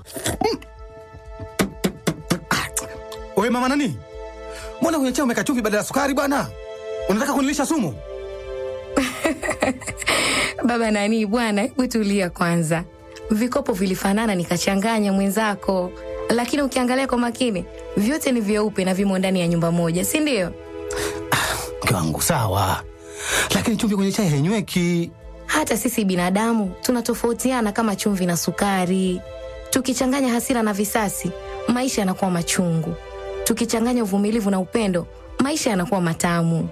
Wewe mama nani, mbona kwenye chai umeweka chumvi badala ya sukari bwana? Unataka kunilisha sumu? Baba nani bwana, hebu tulia kwanza. Vikopo vilifanana nikachanganya mwenzako, lakini ukiangalia kwa makini vyote ni vyeupe na vimo ndani ya nyumba moja, si ndio? Mke wangu sawa, lakini chumvi kwenye chai hainyweki. Hata sisi binadamu tunatofautiana kama chumvi na sukari. Tukichanganya hasira na visasi, maisha yanakuwa machungu. Tukichanganya uvumilivu na upendo, maisha yanakuwa matamu.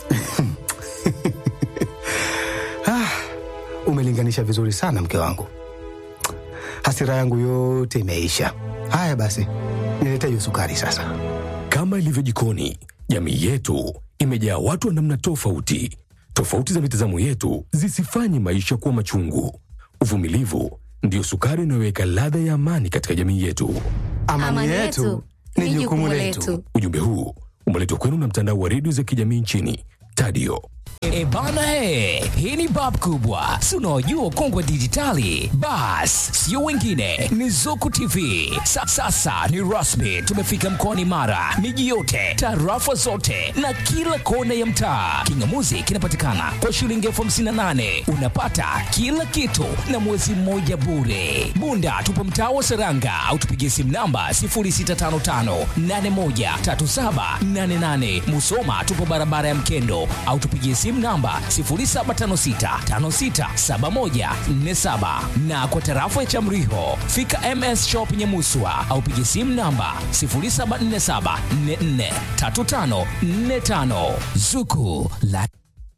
Umelinganisha vizuri sana mke wangu, hasira yangu yote imeisha. Haya basi, nilete hiyo sukari sasa. Kama ilivyo jikoni, jamii yetu imejaa watu wa namna tofauti. Tofauti za mitazamo yetu zisifanye maisha kuwa machungu. Uvumilivu ndiyo sukari inayoweka ladha ya amani katika jamii yetu. Amani, yetu ni jukumu letu. Ujumbe huu umeletwa kwenu na mtandao wa redio za kijamii nchini Tadio. E bana he, hii ni bab kubwa, si unaojua kongwe dijitali. Bas, sio wengine, ni Zuku TV. Sa, sasa ni rasmi, tumefika mkoani Mara, miji yote, tarafa zote na kila kona ya mtaa. Kingamuzi kinapatikana kwa shilingi elfu hamsini na nane unapata kila kitu na mwezi mmoja bure. Bunda tupo mtaa wa Seranga au tupigie simu namba 0655813788. Musoma tupo barabara ya Mkendo au tupigie simu namba 0756567147 na kwa tarafa ya Chamriho fika MS Shop Nyamuswa au pigie simu namba 0747443545 Zuku la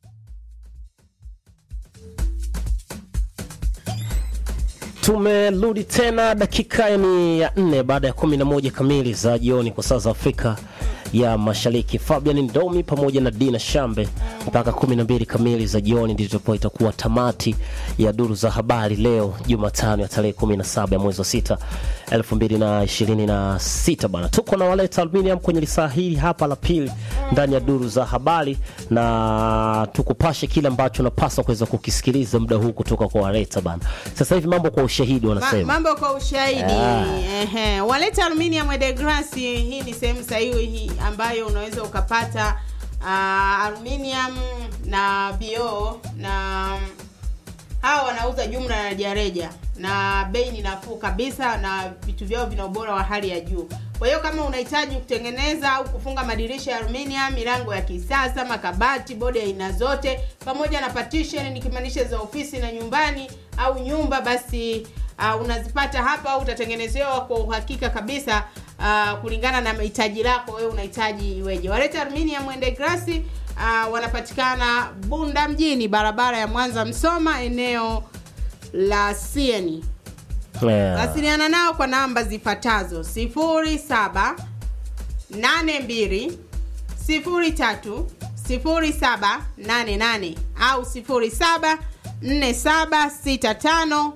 Tumerudi tena dakika ni ya nne baada ya kumi na moja kamili za jioni kwa saa za Afrika ya Mashariki. Fabian Ndomi pamoja na Dina Shambe mpaka kumi na mbili kamili za jioni ndipo itakuwa tamati ya duru za habari leo Jumatano ya tarehe 17 ya mwezi wa sita 2026 bana. Tuko na waleta aluminium kwenye lisaa hili hapa la pili ndani ya duru za habari, na tukupashe kile ambacho unapaswa kuweza kukisikiliza muda huu kutoka kwa waleta bana. Sasa hivi mambo kwa ushahidi Ma, wanasema mambo kwa ushahidi Ah. ehe. Waleta Aluminium de Grace, hii ni sehemu sahihi ambayo unaweza ukapata uh, aluminium na vioo na hawa wanauza jumla na rejareja na bei ni nafuu kabisa na vitu vyao vina ubora wa hali ya juu kwa hiyo kama unahitaji kutengeneza au kufunga madirisha ya aluminium milango ya kisasa makabati bodi ya aina zote pamoja na partition nikimaanisha za ofisi na nyumbani au nyumba basi uh, unazipata hapa au utatengenezewa kwa uhakika kabisa uh, kulingana na mahitaji lako wewe unahitaji iweje waleta aluminium mwende grasi uh, wanapatikana bunda mjini barabara ya mwanza msoma eneo la sieni yeah. wasiliana nao kwa namba zifuatazo 07 82 03 0788 au 07 4765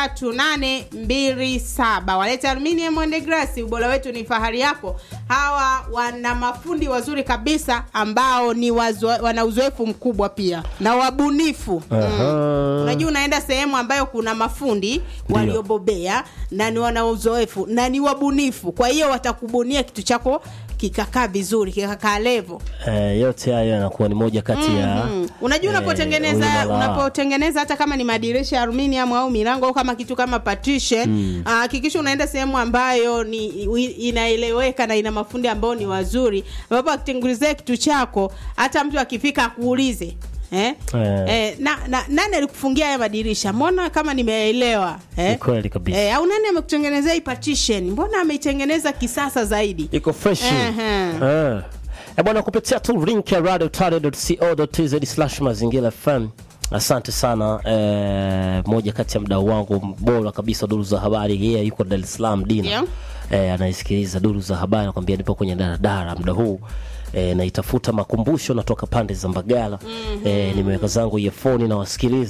3827 waleta aluminium and glass ubora wetu ni fahari yako hawa wana mafundi wazuri kabisa ambao ni wazo, wana uzoefu mkubwa pia na wabunifu mm. unajua unaenda sehemu ambayo kuna mafundi waliobobea na ni wana uzoefu na ni wabunifu kwa hiyo watakubunia kitu chako kikakaa vizuri kikakaa levo Eh, yote hayo yanakuwa ni moja kati ya Mm. unajua eh, unapotengeneza uimara. unapotengeneza hata kama ni madirisha ya aluminium au milango au kama kitu kama partition ah, hakikisha unaenda sehemu ambayo ni wi- inaeleweka na ina mafundi ambao ni wazuri ambapo akitengenezea kitu chako hata mtu akifika akuulize Eh? Eh. Eh, na, na, nani alikufungia haya madirisha mbona kama nimeelewa eh? Ni kweli kabisa. eh, au nani amekutengenezea hii partition mbona ameitengeneza kisasa zaidi iko fresh Ehe. Eh. Eh, bwana kupitia tu link ya radio slash mazingira fm asante sana eh, moja kati ya mdau wangu bora kabisa duru za habari yeye yuko dar es salaam dina Ndio. eh, anaisikiliza duru za habari nakwambia nipo kwenye daradara muda huu E, naitafuta makumbusho natoka pande za mbagala mm-hmm. e, nimeweka zangu iafoni nawasikiliza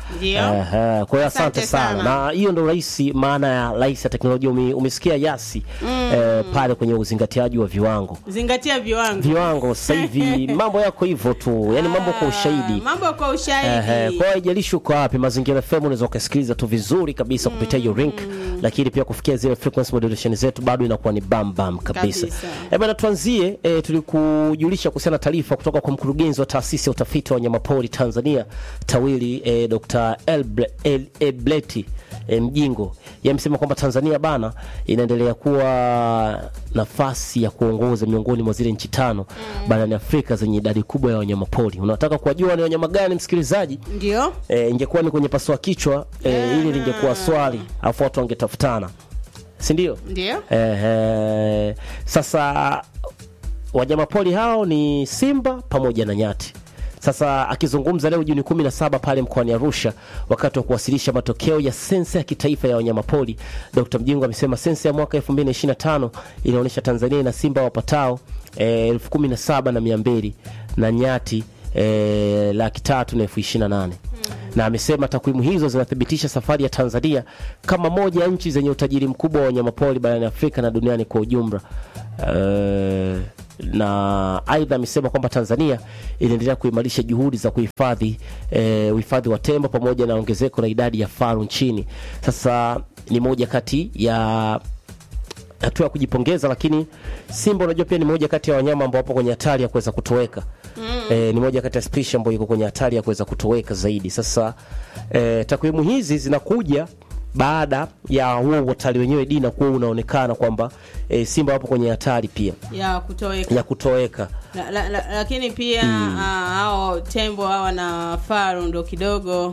Ndio. Ehe, kwa hiyo asante Asante sana. sana. Na hiyo ndo rahisi, maana ya rahisi ya teknolojia. Ume, umesikia Yasi eh, pale kwenye uzingatiaji wa viwango zingatia viwango viwango sasa hivi mambo yako hivyo tu, yani mambo kwa ushahidi. Ah, mambo kwa Ehe, ushahidi kwa hiyo haijalishi uko wapi, Mazingira FM unaweza ukasikiliza tu vizuri kabisa kupitia hiyo link, lakini pia kufikia zile frequency modulation zetu bado inakuwa ni bam bam kabisa. Kabisa. Eh bana, tuanzie eh, tulikujulisha kuhusiana na taarifa kutoka kwa mkurugenzi wa taasisi ya utafiti wa wanyamapori Tanzania TAWIRI eh, Dr. Elble- El- Ebleti eh, Mjingo yamesema kwamba Tanzania bana inaendelea kuwa nafasi ya kuongoza miongoni mwa zile nchi tano barani Afrika zenye idadi kubwa ya wanyamapori. Unataka kuwajua ni wanyama gani, msikilizaji? ndio E, ingekuwa ni kwenye pasua kichwa e, ili lingekuwa swali afu watu wangetafutana, si ndio? ndio Ehe, sasa wanyamapori hao ni simba pamoja na nyati. Sasa akizungumza leo Juni 17 pale mkoani Arusha wakati wa kuwasilisha matokeo ya sensa ya kitaifa ya wanyamapori, Dr. Mjingo amesema sensa ya mwaka 2025 inaonyesha Tanzania ina simba wapatao eh, elfu kumi na saba na mia mbili na nyati eh, laki tatu na elfu ishirini na nane na amesema takwimu hizo zinathibitisha safari ya Tanzania kama moja ya nchi zenye utajiri mkubwa wa wanyamapori barani Afrika na duniani kwa ujumla. Eh, na aidha amesema kwamba Tanzania inaendelea kuimarisha juhudi za kuhifadhi eh, uhifadhi wa tembo pamoja na ongezeko la idadi ya faru nchini. Sasa ni moja kati ya hatua ya kujipongeza, lakini simba unajua pia ni moja kati ya wanyama ambao wapo kwenye hatari ya kuweza kutoweka. Eh, ni moja kati ya spishi ambayo iko kwenye hatari ya kuweza kutoweka zaidi. Sasa eh, takwimu hizi zinakuja baada ya huo utalii wenyewe dina kuwa unaonekana kwamba eh, simba wapo kwenye hatari pia ya kutoweka ya kutoweka. la, la, la, lakini pia ah, hao tembo hawa na faru ndo kidogo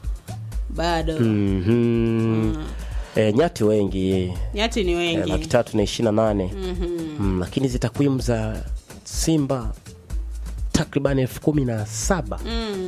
bado Mhm. Eh, nyati wengi nyati ni eh, wengi laki tatu na ishirini na nane mm, lakini hizi takwimu za simba takriban elfu kumi na saba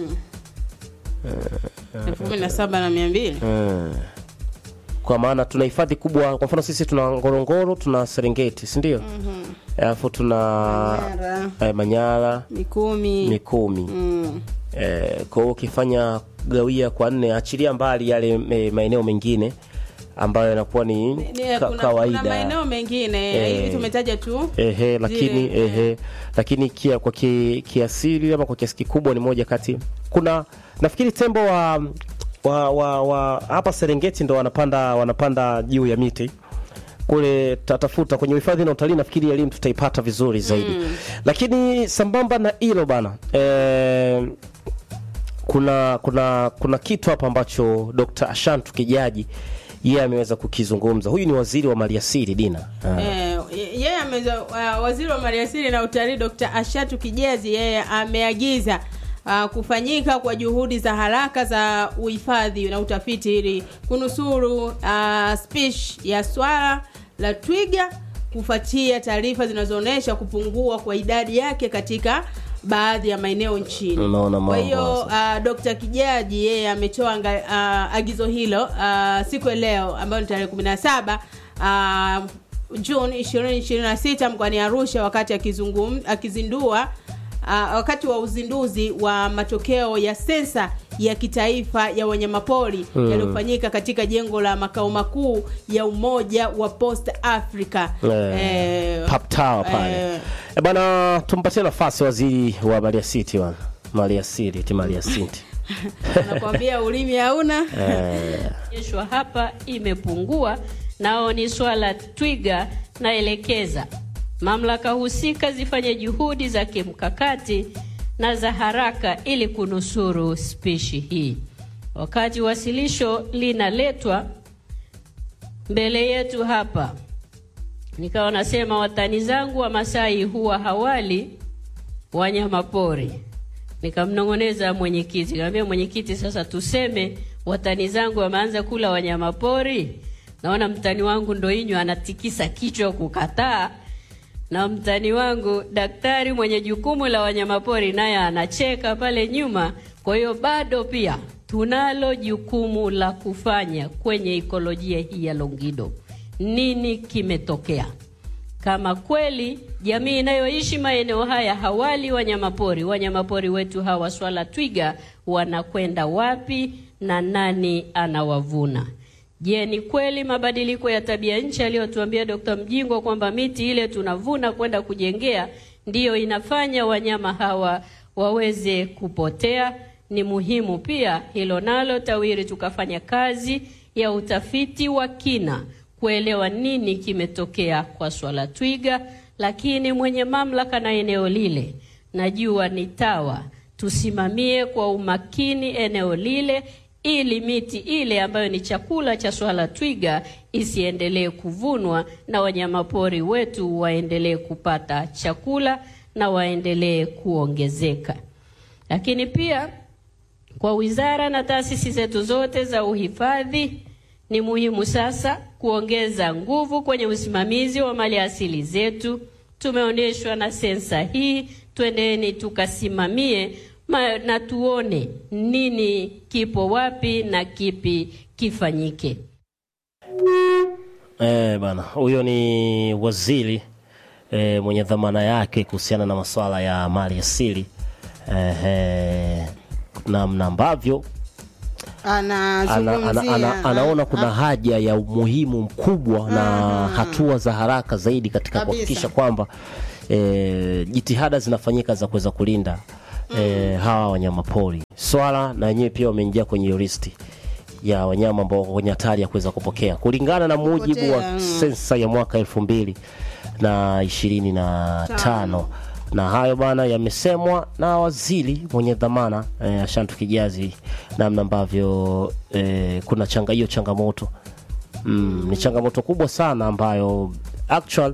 elfu kumi na saba na mia mbili Mm. kwa maana tuna hifadhi kubwa kwa mfano sisi tuna ngorongoro tuna serengeti si ndio alafu tuna Manyara. eh, manyara mikumi mikumi mm. eh, kwa hiyo ukifanya gawia kwa nne achilia mbali yale eh, maeneo mengine ambayo yanakuwa ni Ni- ka, kuna, kawaida kuna maeneo mengine Eh. hivi tumetaja tu ehe, lakini Zile, ehe, lakini kia, kwa ki, kiasili ama kwa kiasi kikubwa ni moja kati kuna nafikiri tembo wa wa, wa, wa hapa Serengeti ndo wanapanda wanapanda juu ya miti kule tatafuta kwenye uhifadhi na utalii, nafikiri elimu tutaipata vizuri zaidi lakini sambamba na hilo bana eh, kuna kuna kuna kitu hapa ambacho Dr. Ashantu Kijaji yeye ameweza kukizungumza. Huyu ni waziri wa maliasili Dina. Ah. Eh, yeye ameza uh, waziri wa maliasili na utalii Dr. Ashatu Kijezi yeye ameagiza uh, kufanyika kwa juhudi za haraka za uhifadhi na utafiti ili kunusuru uh, spishi ya swala la twiga kufuatia taarifa zinazoonyesha kupungua kwa idadi yake katika baadhi ya maeneo nchini. Unaona Kwa mambo hiyo sasa. uh, Dr. Kijaji yeye ametoa anga- uh, agizo hilo uh, siku ya leo ambayo ni tarehe 17 uh, Juni 2026 mkoani Arusha wakati akizungum, akizindua uh, wakati wa uzinduzi wa matokeo ya sensa ya kitaifa ya wanyamapori yaliyofanyika katika jengo la makao makuu ya Umoja wa Post Africa. Eh, Eh, Pap Tower pale. eh, Eh, bana tumpatie nafasi waziri wa maliasili bana. Maliasili, ti maliasili. nakwambia ulimi hauna onyeshwa hapa imepungua, nao ni swala twiga. Naelekeza mamlaka husika zifanye juhudi za kimkakati na za haraka ili kunusuru spishi hii. Wakati wasilisho linaletwa mbele yetu hapa, nikawa nasema watani zangu wa Masai huwa hawali wanyama pori. Nikamnong'oneza mwenyekiti, nikamwambia mwenyekiti, sasa tuseme watani zangu wameanza kula wanyama pori. Naona mtani wangu Ndoinyo anatikisa kichwa kukataa, na mtani wangu daktari mwenye jukumu la wanyamapori naye anacheka pale nyuma. Kwa hiyo bado pia tunalo jukumu la kufanya kwenye ikolojia hii ya Longido. Nini kimetokea? Kama kweli jamii inayoishi maeneo haya hawali wanyamapori, wanyamapori wetu hawa swala twiga wanakwenda wapi na nani anawavuna. Je, ni kweli mabadiliko ya tabia nchi aliyotuambia Dr. Mjingwa kwamba miti ile tunavuna kwenda kujengea ndiyo inafanya wanyama hawa waweze kupotea? Ni muhimu pia hilo nalo TAWIRI tukafanya kazi ya utafiti wa kina kuelewa nini kimetokea kwa swala twiga, lakini mwenye mamlaka na eneo lile najua ni TAWA, tusimamie kwa umakini eneo lile ili miti ile ambayo ni chakula cha swala twiga isiendelee kuvunwa na wanyamapori wetu waendelee kupata chakula na waendelee kuongezeka. Lakini pia kwa wizara na taasisi zetu zote za uhifadhi ni muhimu sasa kuongeza nguvu kwenye usimamizi wa mali asili zetu. Tumeonyeshwa na sensa hii, twendeni tukasimamie ma, na tuone nini kipo wapi na kipi kifanyike. Eh, bana huyo ni waziri eh, mwenye dhamana yake kuhusiana na masuala ya mali asili eh, eh, namna ambavyo ana, ana, anazungumzia ana, anaona kuna Ah, haja ya umuhimu mkubwa na hatua za haraka zaidi katika Kabisa. kuhakikisha kwamba e, jitihada zinafanyika za kuweza kulinda e, hawa wanyamapori. Swala na wenyewe pia wameingia kwenye hiyo listi ya wanyama ambao wako kwenye hatari ya kuweza kupokea kulingana na mujibu Kupotea, wa mm. sensa ya mwaka elfu mbili na ishirini na tano na hayo bana yamesemwa na waziri mwenye dhamana eh, Ashantu Kijazi, namna ambavyo eh, kuna changa hiyo changamoto mm, ni changamoto kubwa sana ambayo actual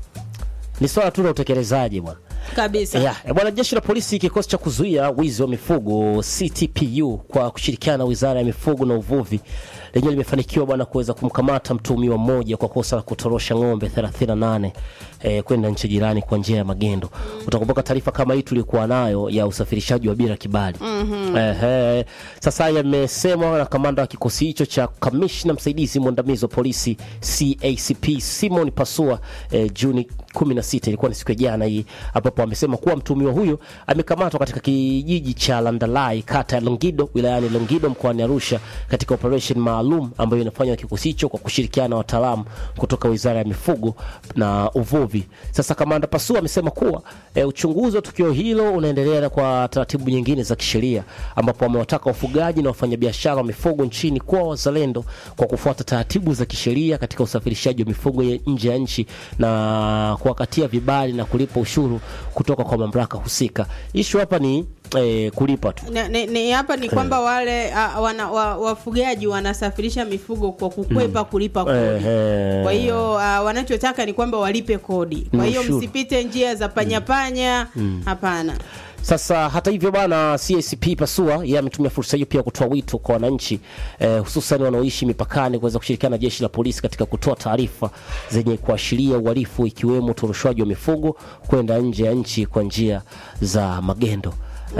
ni swala tu la utekelezaji bwana. kabisa Yeah, eh, bwana jeshi la polisi kikosi cha kuzuia wizi wa mifugo CTPU kwa kushirikiana na Wizara ya Mifugo na Uvuvi lenyewe limefanikiwa bwana kuweza kumkamata mtuhumiwa mmoja kwa kosa la kutorosha ng'ombe 38 eh, kwenda nchi jirani kwa njia ya magendo. Utakumbuka taarifa kama hii tulikuwa nayo ya usafirishaji wa bila kibali. Ehe. Sasa yamesemwa na kamanda wa kikosi hicho cha kamishna msaidizi mwandamizi wa polisi CACP Simon Pasua eh, Juni 16 ilikuwa ni siku ya jana hii ambapo amesema kuwa mtuhumiwa huyo amekamatwa katika kijiji cha Landalai kata ya Longido wilayani Longido mkoani Arusha katika operation maalum ambayo inafanywa na kikosi hicho kwa kushirikiana na wataalamu kutoka Wizara ya Mifugo na Uvuvi. Sasa kamanda Pasua amesema kuwa e, uchunguzi wa tukio hilo unaendelea kwa taratibu nyingine za kisheria ambapo amewataka wafugaji na wafanyabiashara wa mifugo nchini kuwa wazalendo kwa kufuata taratibu za kisheria katika usafirishaji wa mifugo ya nje ya nchi na kuwakatia vibali na kulipa ushuru kutoka kwa mamlaka husika. Ishu hapa ni eh, kulipa tu. Ni- ni- ni hapa ni kwamba wale ah, wana, wa, wafugaji wanasafirisha mifugo kwa kukwepa kulipa kodi Ehe. kwa hiyo ah, wanachotaka ni kwamba walipe kodi kwa Ni hiyo ushuru. msipite njia za panyapanya hapana Sasa hata hivyo bana, CACP Pasua yeye ametumia fursa hiyo pia kutoa wito kwa wananchi eh, hususan wanaoishi mipakani kuweza kushirikiana na jeshi la polisi katika kutoa taarifa zenye kuashiria uhalifu ikiwemo utoroshwaji wa mifugo kwenda nje ya nchi kwa njia za magendo.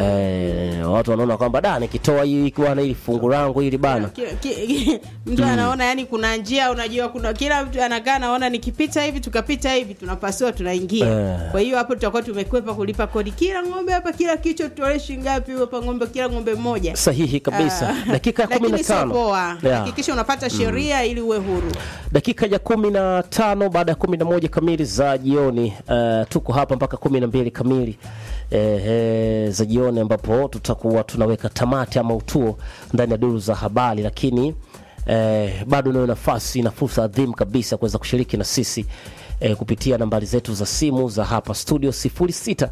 Eh, watu wanaona kwamba da nikitoa hii bwana hili fungu langu hili bana Ki- ki- mtu anaona yani kuna njia unajua kuna kila mtu anakaa anaona nikipita hivi tukapita hivi tunapasua tunaingia Eh. kwa hiyo hapo tutakuwa tumekwepa kulipa kodi kila ng'ombe hapa kila kichwa tutolee shilingi ngapi hapa ng'ombe kila ng'ombe mmoja sahihi kabisa. Ah, Dakika ya kumi na lakini sio tano poa Yeah. hakikisha unapata sheria ili uwe huru dakika ya kumi na tano baada ya kumi na moja kamili za jioni uh, tuko hapa mpaka kumi na mbili kamili eh, eh, za jioni ambapo tutakuwa tunaweka tamati ama utuo ndani ya duru za habari lakini eh, bado unayo nafasi na fursa adhimu kabisa kuweza kushiriki na sisi eh, kupitia nambari zetu za simu za hapa studio 06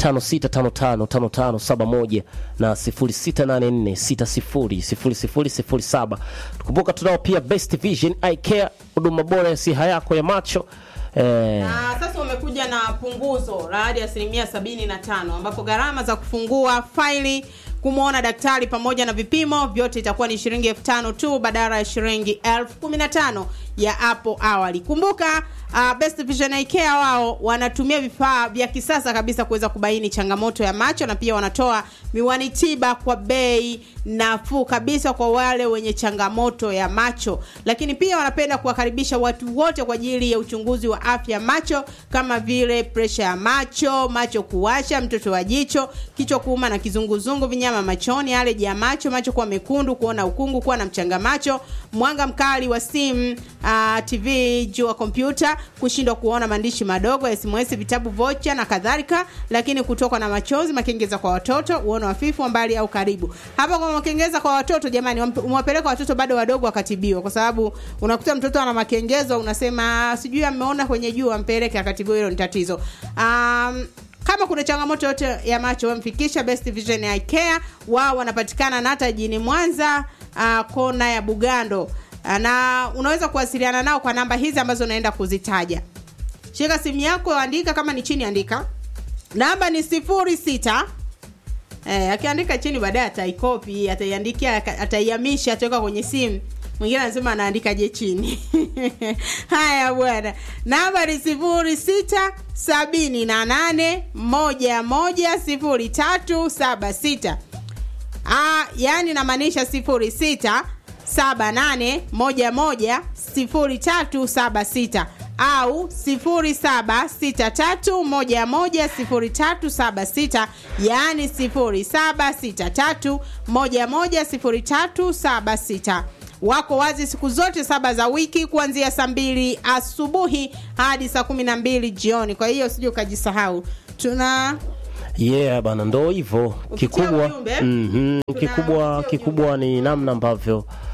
56555571 na 0684600007. Tukumbuka tunao pia Best Vision Eye Care, huduma bora ya siha yako ya macho eh, na sasa umekuja na punguzo la hadi asilimia sabini na tano ambapo gharama za kufungua faili kumwona daktari pamoja na vipimo vyote itakuwa ni shilingi elfu tano tu badala ya shilingi elfu kumi na tano ya hapo awali. Kumbuka uh, Best Vision Eye Care wao wanatumia vifaa vya kisasa kabisa kuweza kubaini changamoto ya macho na pia wanatoa miwani tiba kwa bei nafuu kabisa kwa wale wenye changamoto ya macho, lakini pia wanapenda kuwakaribisha watu wote kwa ajili ya uchunguzi wa afya ya macho kama vile presha ya macho, macho kuwasha, mtoto wa jicho, kichwa kuuma na kizunguzungu, vinyama machoni, aleji ya macho, macho kuwa mekundu, kuona ukungu, kuwa na mchanga macho, mwanga mkali wa simu, uh, TV, jua kompyuta, kushindwa kuona maandishi madogo, SMS, vitabu, vocha na kadhalika, lakini kutokwa na machozi, makengeza kwa watoto, uono hafifu wa mbali au karibu. Hapa kwa makengeza kwa watoto, jamani, wampe- mwapeleka watoto bado wadogo wakatibiwa, kwa sababu unakuta mtoto ana makengezo, unasema sijui ameona kwenye jua, mpeleke akatibiwa, hilo ni tatizo. Um, kama kuna changamoto yote ya macho wamfikisha Best Vision Eye Care. Wao wanapatikana na hata jijini Mwanza, uh, kona ya Bugando, uh, na unaweza kuwasiliana nao kwa namba hizi ambazo naenda kuzitaja. Shika simu yako, andika kama ni chini, andika namba ni sifuri sita Eh, akiandika chini baadaye ataikopi, ataiandikia, ataihamisha, ataweka kwenye simu. Mwingine anasema anaandikaje chini? Haya bwana, namba ni sifuri sita sabini na nane moja moja sifuri tatu saba sita. Ah, yani namaanisha sifuri sita saba nane moja moja sifuri tatu saba sita au sifuri saba sita tatu moja moja sifuri tatu saba sita yaani sifuri saba sita tatu moja moja sifuri tatu saba sita wako wazi siku zote saba za wiki kuanzia saa mbili asubuhi hadi saa kumi na mbili jioni kwa hiyo sijui ukajisahau tuna yeah bana ndo hivyo Ukitia kikubwa ujumbe, mm tuna- kikubwa ukitia kikubwa ni namna ambavyo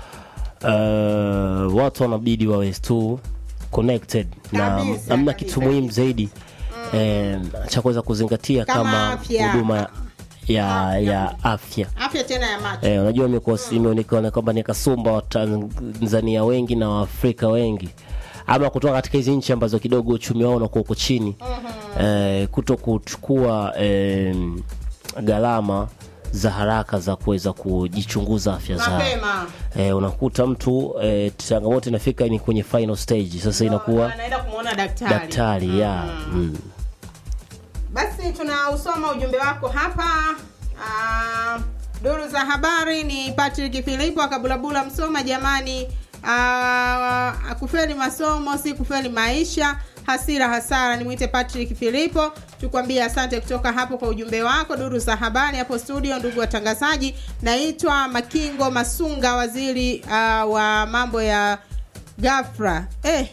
uh, watu wanabidi wawe tu connected na Kabisa, namna kabisa. kitu muhimu zaidi eh, cha kuweza kuzingatia Kama kama afya. huduma ya, ya afya afya tena ya macho Eh, unajua imekuwa imeonekana kwamba ni kasumba wa Tanzania wengi na Waafrika wengi ama kutoka katika hizi nchi ambazo kidogo uchumi wao unakuwa uko chini eh, kuto kuchukua eh, gharama za haraka za kuweza kujichunguza afya zao mapema eh, unakuta mtu eh, changamoto inafika ni kwenye final stage sasa inakuwa anaenda kumwona daktari daktari ya mm. basi tunausoma ujumbe wako hapa Ah, duru za habari ni patrick filipo akabulabula msoma jamani uh, kufeli masomo si kufeli maisha hasira hasara nimwite patrick filipo tukwambie asante kutoka hapo kwa ujumbe wako duru za habari hapo studio ndugu watangazaji naitwa makingo masunga waziri uh, wa mambo ya gafra eh,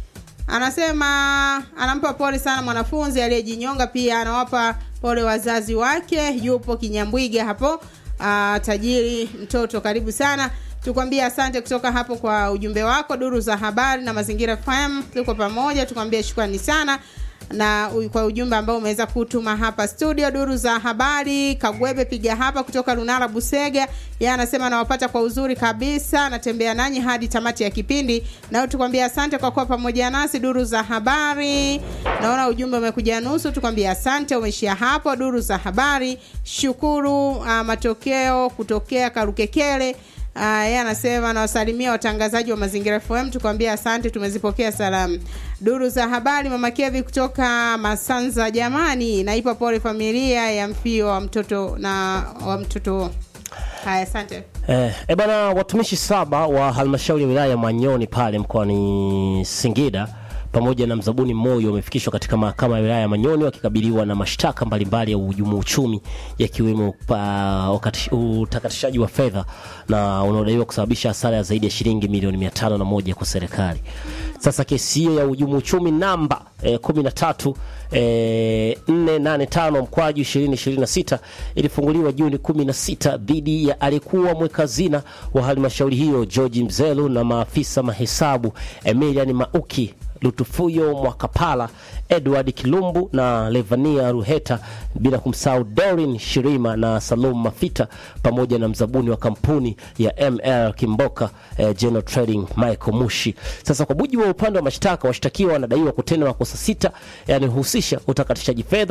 anasema anampa pole sana mwanafunzi aliyejinyonga pia anawapa pole wazazi wake yupo kinyambwiga hapo uh, tajiri mtoto karibu sana tukwambie asante kutoka hapo kwa ujumbe wako duru za habari na mazingira fm tuko pamoja tukwambie shukrani sana na u- kwa ujumbe ambao umeweza kutuma hapa studio duru za habari kagwebe piga hapa kutoka lunara busega ye anasema nawapata kwa uzuri kabisa natembea nanyi hadi tamati ya kipindi nao tukwambia asante kwa kuwa pamoja nasi duru za habari naona ujumbe umekuja nusu tukwambia asante umeishia hapo duru za habari shukuru uh, matokeo kutokea karukekele Uh, yeye anasema nawasalimia watangazaji wa mazingira fm tukwambia asante tumezipokea salamu duru za habari mama kevi kutoka masanza jamani naipa pole familia ya mfio wa mtoto na wa mtoto haya asante Eh, e bana watumishi saba wa halmashauri ya wilaya ya Manyoni pale mkoani Singida pamoja na mzabuni mmoja wamefikishwa katika mahakama ya wilaya ya Manyoni wakikabiliwa na mashtaka mbalimbali ya uhujumu uchumi yakiwemo pa- wakati- utakatishaji wa fedha na unaodaiwa kusababisha hasara ya zaidi ya shilingi milioni mia tano na moja kwa serikali. Sasa kesi hiyo ya uhujumu uchumi namba eh, 13 eh, 485 mkwaju 2026 ilifunguliwa Juni 16 dhidi ya aliyekuwa mwekazina wa halmashauri hiyo George Mzelu na maafisa mahesabu Emilian Mauki Lutufuyo Mwakapala, Edward Kilumbu na Levania Ruheta, bila kumsahau Dorin Shirima na Salum Mafita pamoja na mzabuni wa kampuni ya ML Kimboka eh, General Trading Michael Mushi. Sasa kwa mujibu wa upande wa mashtaka, washtakiwa wanadaiwa kutenda makosa sita yanahusisha utakatishaji fedha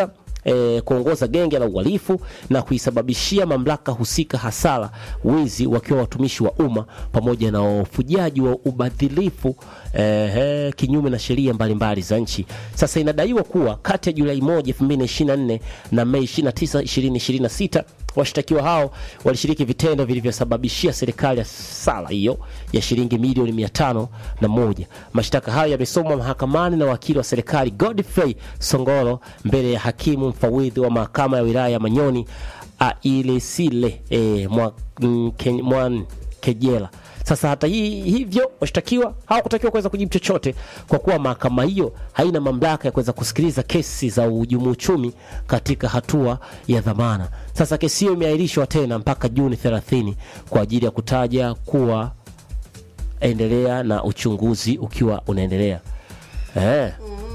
e, kuongoza genge la uhalifu na kuisababishia mamlaka husika hasara, wizi wakiwa watumishi wa umma, pamoja na ufujaji wa ubadhilifu e, kinyume na sheria mbalimbali za nchi. Sasa inadaiwa kuwa kati ya Julai 1 2024 na Mei 29 2026 washtakiwa hao walishiriki vitendo vilivyosababishia serikali ya sala hiyo ya shilingi milioni mia tano na moja. Mashtaka hayo yamesomwa mahakamani na wakili wa serikali Godfrey Songoro mbele ya hakimu mfawidhi wa mahakama ya wilaya ya Manyoni Ailesile e, mwa, mm, Ken- Mwan Kejela. Sasa hata hii, hivyo washtakiwa hawakutakiwa kuweza kujibu chochote kwa kuwa mahakama hiyo haina mamlaka ya kuweza kusikiliza kesi za uhujumu uchumi katika hatua ya dhamana. Sasa kesi hiyo imeahirishwa tena mpaka Juni 30 kwa ajili ya kutaja kuwa endelea na uchunguzi ukiwa unaendelea. Eh.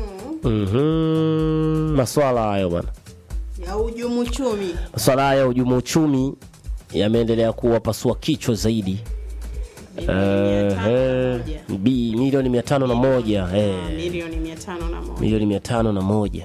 Mhm. Maswala hayo bwana. ya ujumu chumi Maswala haya ya uhujumu uchumi yameendelea kuwapasua kichwa zaidi. milioni mia tano na Eh, moja. bi milioni mia tano na moja Ah, eh, milioni mia tano na moja milioni mia tano na moja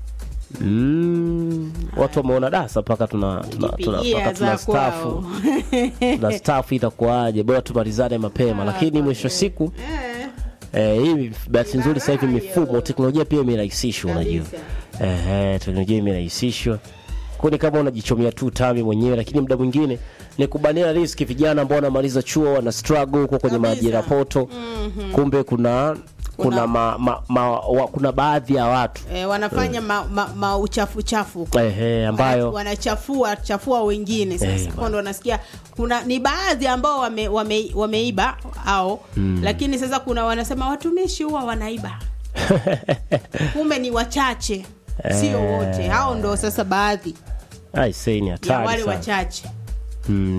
mm, watu wameona dasa mpaka tuna, tuna, tuna, Jipigia mpaka tuna za stafu kwao. tuna stafu itakuwaje bora tumalizane mapema lakini mwisho wa siku Eh, eh, hii bahati nzuri sasa hivi Raha mifumo hiyo. teknolojia pia imerahisishwa unajua Kabisa. eh, eh, teknolojia imerahisishwa kuni kama unajichomea tu tami mwenyewe lakini muda mwingine ni kubania riski vijana ambao wanamaliza chuo wana struggle huko kwenye Kabisa. maajira poto kumbe kuna kuna Kuna- ma, ma, ma, wa, kuna baadhi ya watu eh, wanafanya ma, ma, ma uchafu chafu ehe, ambayo Wana- wanachafua chafua wengine Eh, sasa bwana. kwa ndo wanasikia kuna ni baadhi ambao wame, wame, wameiba au lakini sasa kuna wanasema watumishi huwa wanaiba kumbe ni wachache sio wote hao ndo sasa baadhi aisee ni ya hatari wale sana wachache mm,